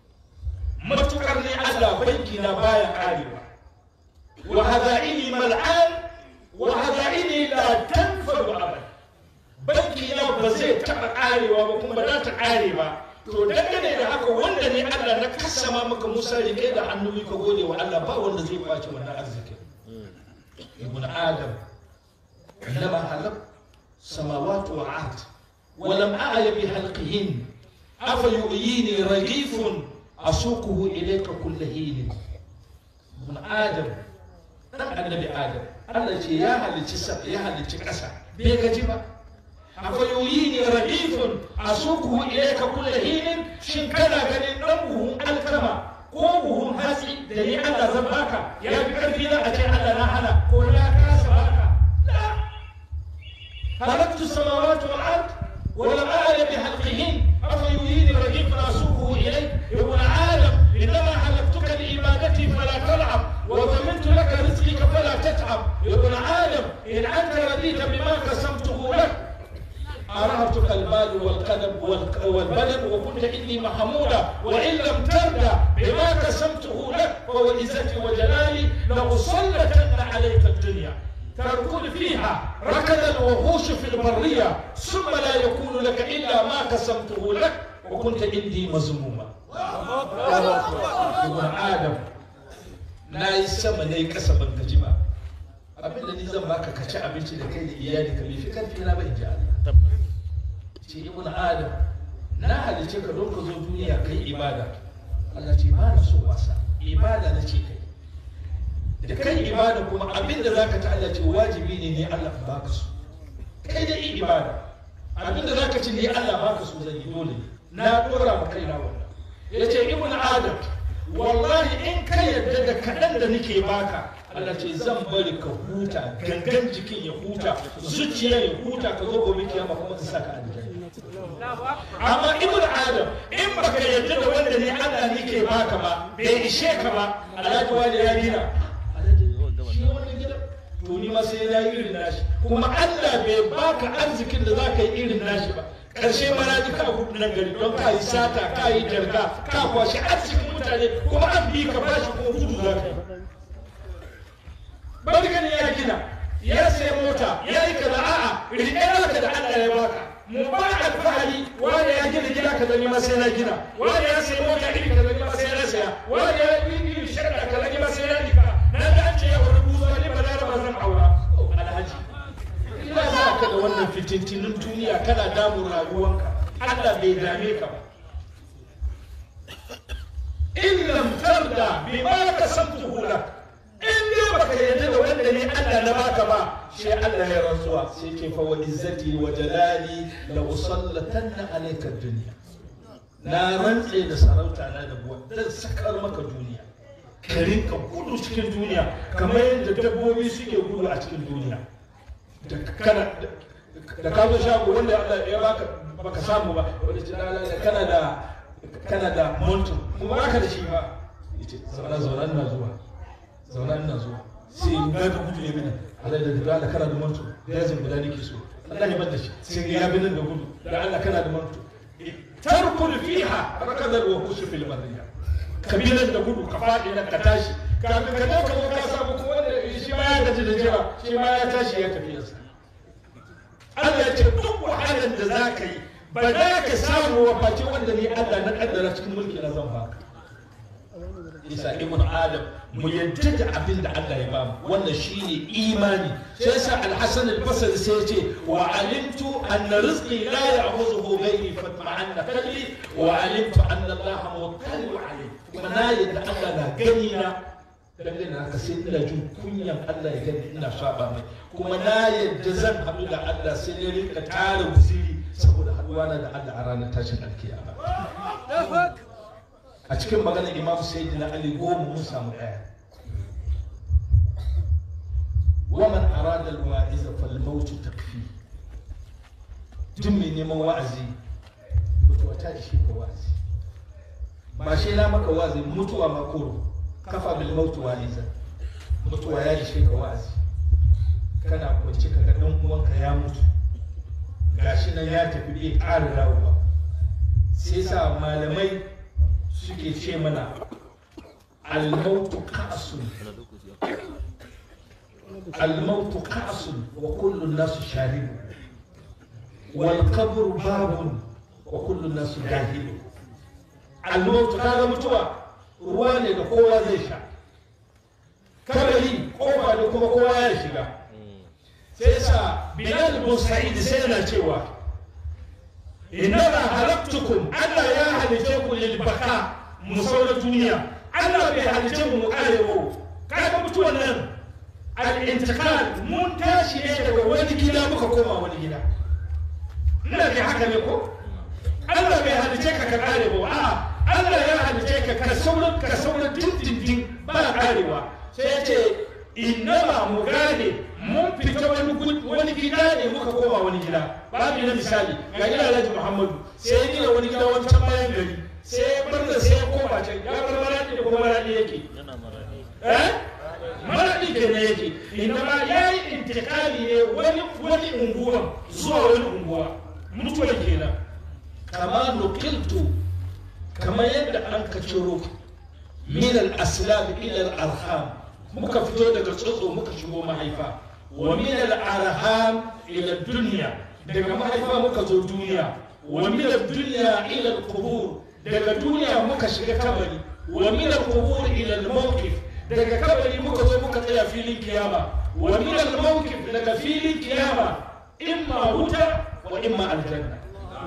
matukar ne Allah banki na baya karewa wa hazaini mal'an wa hazaini la tanfadu abada banki na ba zai taɓa karewa ba kuma ba za ta kare ba to dangane da haka wanda ne Allah na kasama maka Musa rike da hannu ka gode wa Allah ba wanda zai kwace wannan arziki ibn adam lama halak samawati wa ard ولم أعي بحلقهن أفيؤيني رغيف أسوقه إليك كل حين ابن آدم dan annabi Adam Allah ce ya halicci sa ya halicci ƙasa bai gaji ba afayoyi ne rahifun a sukuhu ilayka kullu hinin shin kana ganin dan buhun alkama ko buhun hatsi da ni Allah zan baka ya fi karfi na a ce Allah na hana ko na kasa baka la halaktu samawati wal ard ولم أعي بحلقهن أفيهين رغيف أسوقه إليك ابن آدم إنما حلقتك لعبادتي فلا تلعب وضمنت لك رزقك فلا تتعب ابن آدم إن أنت رضيت بما قسمته لك أرهبتك المال والقلب والبلد وكنت إني محمودا وإن لم ترضى بما قسمته لك فهو عزتي وجلالي لأسلطن عليك الدنيا تركض فيها ركض الوحوش في البرية ثم لا يكون لك إلا ما قسمته لك وكنت عندي مذموما ابن آدم na yi sama na yi kasa ban gaji ba abin da ni zan baka ka ci abinci da kai da iyali ka bai fi karfi na bai ji Allah ce ibn adam na halice ka don ka zo duniya kai ibada Allah ce ba na so wasa ibada na ce kai da kai ibada kuma abin da zaka ta Allah ce wajibi ne ne Allah ba ka so kai da yi ibada abin da zaka ci ne Allah ba ka so zan yi dole na dora ma kaina wannan yace ibn adam wallahi in ka yarda da kaɗan da nake baka Allah ce zan bari ka huta gangan jikin ya huta zuciya ya huta ka zo gobe kiyama kuma in saka aljanna amma ibn adam in baka yarda da wanda ne Allah ne ke baka ba bai ishe ka ba alhaji wani ya gina shi wanda gida to ni ma sai ya yi irin nashi kuma Allah bai baka arzikin da zaka yi irin nashi ba karshe ma na ji ka gudu nan gari don ka yi sata ka yi jarga ka kwashi arzikin mutane kuma an bi ka bashi kuma gudu za ka yi barkan ya gina ya sai mota ya yi kaza a'a rike naka da Allah ya baka mu ba alfahari wanda ya gina gida kaza ni ma sai na gina wanda ya sai mota iri kaza ni ma sai na saya wanda ya yi iri shakka kaza ni ma sai na dika na ga an ce ya wani buzo ni ba da ba zan aura alhaji ina za ka da wannan fitintinin duniya kana damun rayuwanka Allah bai dame ka ba in lam tarda bima kasamtuhu lak in dai baka yarda da wanda ne Allah na baka ba shi Allah ya rantsuwa sai ke fa wa izzati wa jalali la usallatanna alayka dunya na rantse da sarauta na da buwa dan sakar maka duniya ka rinka gudu cikin duniya kamar yadda dabbobi suke gudu a cikin duniya da kana da ka zo shago wanda Allah ya baka baka samu ba wanda ce da kana da kana da monto kuma baka da shi ba yace zauna zauna ina zuwa zauna ina zuwa sai in ga da gudu ya bi nan Allah da da Allah kana da monto da yazin guda nake so Allah ya bar da shi sai ya bi nan da gudu da Allah kana da monto tarkul fiha rakadal wa kusu fil barriya kabilan da gudu ka faɗi nan ka tashi kafin ka dauka ko ka samu kuma wanda shi ma ya gaji da jira shi ma ya tashi ya tafi yasa Allah ya ce duk wahalar da za ka yi ba za ka samu wa face wanda ne Allah na kaddara cikin mulki na zan baka isa ibn adam mu yadda da abin da Allah ya bamu wannan shine imani sai yasa al-hasan al-basri sai ya ce wa alimtu anna rizqi la ya'khuzuhu ghayri fatma'anna qalbi wa alimtu anna Allah muttali'u alayhi kuma na yadda Allah na gani na dangane da haka sai ina jin kunyan Allah ya gani ina saba mai kuma na yadda zan haɗu da Allah sai ne rika tara guziri saboda haɗuwa na da Allah a ranar tashin alkiyama a cikin maganar imam sayyidina ali goma mun samu ɗaya waman arada alwa'iza fal mautu takfi duk mai neman wa'azi mutuwa ta ishe ka wa'azi ba shi na maka wa'azi mutuwa ma koro kafa bil mautu wa'iza mutuwa ya ishe ka wa'azi kana kwanci ka ga dan uwanka ya mutu gashi nan ya tafi bai ƙara dawowa sai sa malamai suke ce mana almautu ka'asun almautu ka'asun wa kullun nasu sharibu wal qabru babun wa kullun nasu dahilu almautu kaga mutuwa ruwa ne da kowa zai sha kabari kofa da kuma kowa ya shiga sai sa bilal bin sa'id sai yana cewa innama halaktukum Allah ya halice ku lil baka mu saura duniya Allah bai halice mu mu kare ba kaga mutuwan nan al intiqal mun tashi ne daga wani gida muka koma wani gida ina bai haka ne ko Allah bai halice ka ka kare ba a'a Allah ya halice ka ka saura ka saura dindindin ba karewa sai ya ce innama mu gane mun fita wani wani gida ne muka koma wani gida babu na misali ga gida Alhaji Muhammadu sai ya gina wani gida wancan bayan gari sai ya bar da sai ya koma can ya bar maradi da kuma maradi yake eh maradi kenan yake inda ma yayi intikali ne wani wani unguwa zuwa wani unguwa mutuwa kenan kama nukiltu kamar yadda an ka ciro min al-aslab ila al-arham muka fito daga tsotso muka shigo mahaifa wa min al-arham ila dunya daga mahaifa muka zo duniya wa min ad-dunya ila al-qubur daga duniya muka shiga kabari wa min al-qubur ila al-mawqif daga kabari muka zo muka tsaya filin kiyama wa min al-mawqif daga filin kiyama imma wuta wa imma aljanna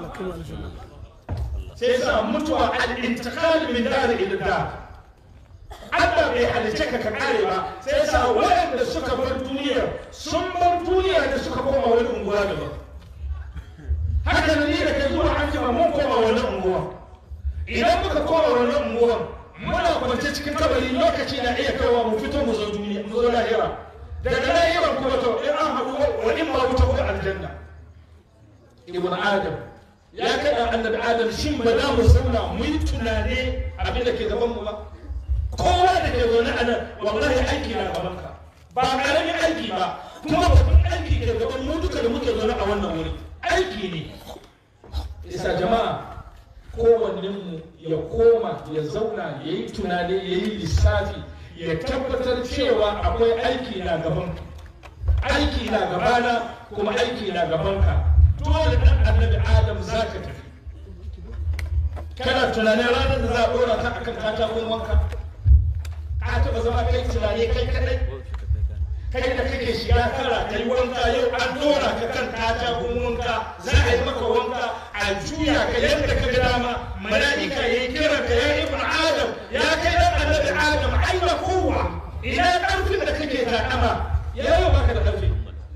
sai sa mutuwa al-intiqal min dar ila dar Allah bai halice ka ka kare ba sai sa waɗanda suka bar duniya sun bar duniya da suka koma wani unguwa daban haka da ni da kai zuwa an jima mun koma wani unguwa idan muka koma wani unguwa muna kwance cikin kabari lokaci na iya kaiwa mu fito mu zo duniya mu zo lahira daga lahira kuma to in an haɗu wa in ma wuta ko aljanna ibn adam ya kai annabi adam shin ba za mu zauna mu yi tunane abin da ke gaban mu ba kowa da ke zaune a nan wallahi aiki na gaban ka ba karamin aiki ba kuma babban aiki ke gaban mu duka da muke zaune a wannan wuri aiki ne isa jama'a kowannen mu ya koma ya zauna ya yi tunani ya yi lissafi ya tabbatar cewa akwai aiki na gaban aiki na gabana kuma aiki na gabanka dole dan annabi adam za ka tafi kana tunanin ranar da za a dora ta akan katakon wanka ka taɓa zama kai tunani kai kadai kai da kake shiga kara kai wanka yau an dora ka kan katakon wanka za a yi maka wanka a juya ka yadda ka ga dama mala'ika ya yi kira ka ya ibn adam ya kai dan annabi adam aina kowa ina karfin da kake takama ya yau baka da karfi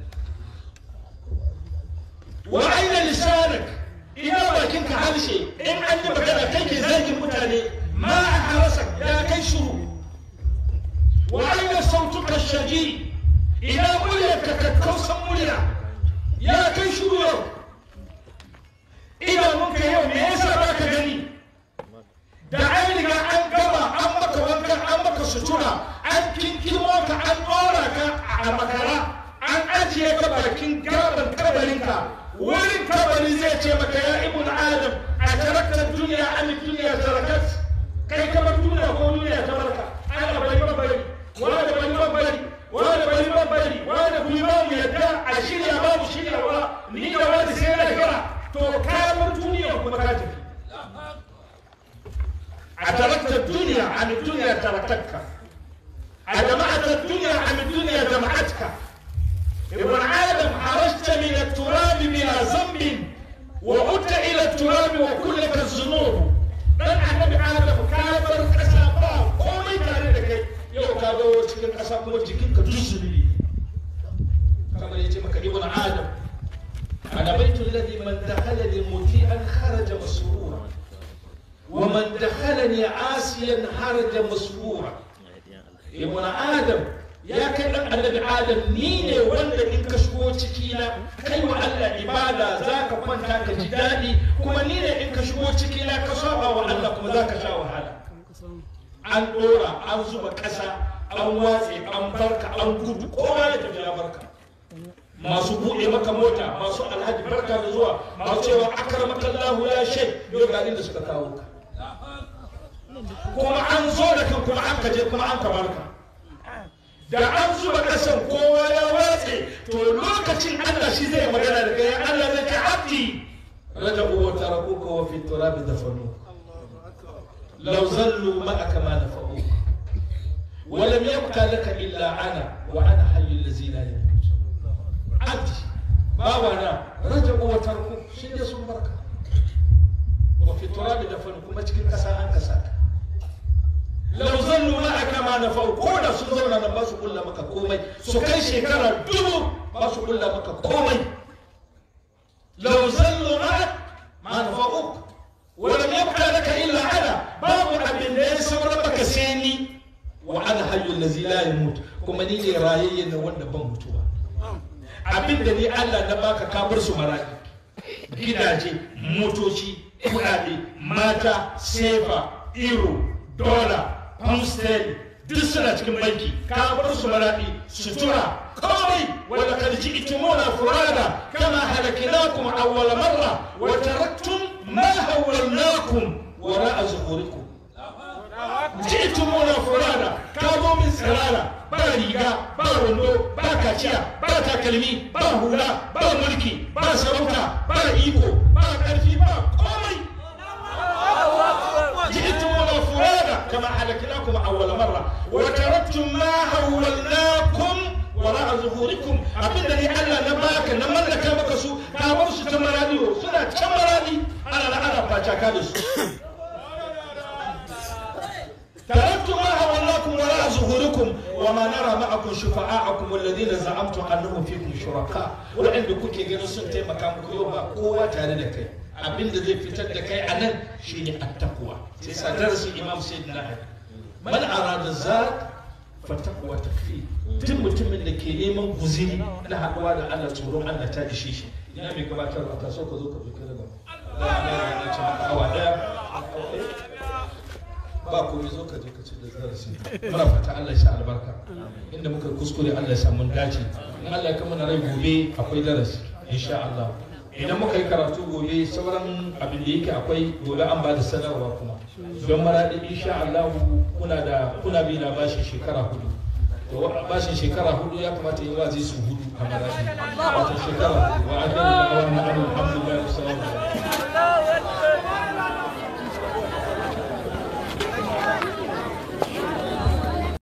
wa aina lisanak ina bakin ka harshe in an yi magana kai ke zargin mutane ma a harasa ya kai shuru wa aina sautuka shaji ina muryar ka kakkausan murya ya kai shuru yau idanunka yau me yasa ba ka gani da an riga an gama an maka wankan an maka sutura an kinkimo ka an ɗora ka a makara an ajiye ka bakin gaban kabarinka wurin kabari zai ce maka ya ibn adam a taraktar duniya an duniya tarakat kai kamar duniya ko duniya ta barka ana bari babari wanda bari babari wanda bari babari wanda ku yi ba mu yadda a shirya ba mu shiryawa ni da wani sai na kira to ka bar أدركت الدنيا عن الدنيا تركتك أجمعت الدنيا عن الدنيا جمعتك ابن آدم خرجت من التراب بلا ذنب وعدت إلى التراب وكلك الذنوب dan annabi adam ka bar kasa ba komai tare da kai yau ka zo cikin kasa kuma jikinka duk zunubi kamar yace maka ibn adam ana baitul ladhi man dakhalani muti'an kharaja masrura wa man dakhalani asiyan kharaja masrura ibn adam ya kai dan annabi adam ni ne wanda in ka shigo ciki na kai wa Allah ibada zaka kwanta ka ji daɗi kuma ni ne in ka shigo ciki na ka saba wa Allah kuma zaka sha wahala an dora an zuba ƙasa an watse an barka an gudu kowa ya tafi ya barka masu buɗe maka mota masu alhaji barka da zuwa masu cewa akramaka Allah ya shay yau garin da suka kawo ka kuma an zo da kan kuma an kaje kuma an kabarka da an zuba kasan kowa ya watse to lokacin Allah shi zai magana da kai Allah zai ce abdi raja'u wa tarakuka wa fi turabi dafanu law zallu ma'aka ma nafa'u wa lam yabqa laka illa ana wa ana hayyul ladzi la yamut abdi bawana raja'u wa tarakuka shi ne sun barka wa fi turabi dafanu kuma cikin kasa an kasa ka lau zallu ma aka ma na fau ko da sun zauna nan ba su kulla maka komai su kai shekara dubu ba su kulla maka komai lau zallu ma ma na fau wala yabqa laka illa ana babu abin da ya saura maka sai ni wa ana hayyul ladzi la yamut kuma ni ne rayayyen na wanda ban mutuwa abin da ni Allah na baka ka bar su marayi gidaje motoci kuɗaɗe mata sefa iro dola pound duk suna cikin banki ka bar su maraɗi sutura komai wanda kad ji'tumuna furada kama halaknakum awwal marra wa taraktum ma hawwalnakum wara'a zuhurikum ji'tumuna furada ka zo min tsirara ba riga ba wando ba kaciya ba takalmi ba hula ba mulki ba sarauta ba iko ba ƙarfi ba komai جئتمونا فرادا كما حلكناكم اول مره وتركتم ما حولناكم وراء ظهوركم abinda ni Allah na baka na mallaka maka su ka bar su ta maradi suna can maradi ana na ana facaka da su تركتم ما حولناكم وراء ظهوركم وما نرى معكم شفعاءكم الذين زعمتم انهم فيكم شركاء وعند kuke ganin sun taimaka muku yau ba kowa tare da kai abin da zai fitar da kai a nan shine attaqwa sai sa darasin imam sayyidina ali man arada zat fa taqwa takfi duk mutumin da ke neman guziri na haduwa da Allah tsoron Allah ta ishe shi ina mai gabatar a kaso ka zo ka zuke daga Allah ya ce maka awa daya ba komai zo ka je ka ci da darasi muna fata Allah ya sa albarka inda muka kuskure Allah ya sa mun dace in Allah ya kama na rai gobe akwai darasi insha Allah idan muka yi karatu gobe sauran abin da yake akwai gobe an ba da sanarwa kuma don maradi insha Allah kuna da kuna bi na bashin shekara hudu to bashin shekara hudu ya kamata yi wazi su hudu a maradi wato shekara hudu wa ajiyar da awon na alhamdulillah sallallahu alaihi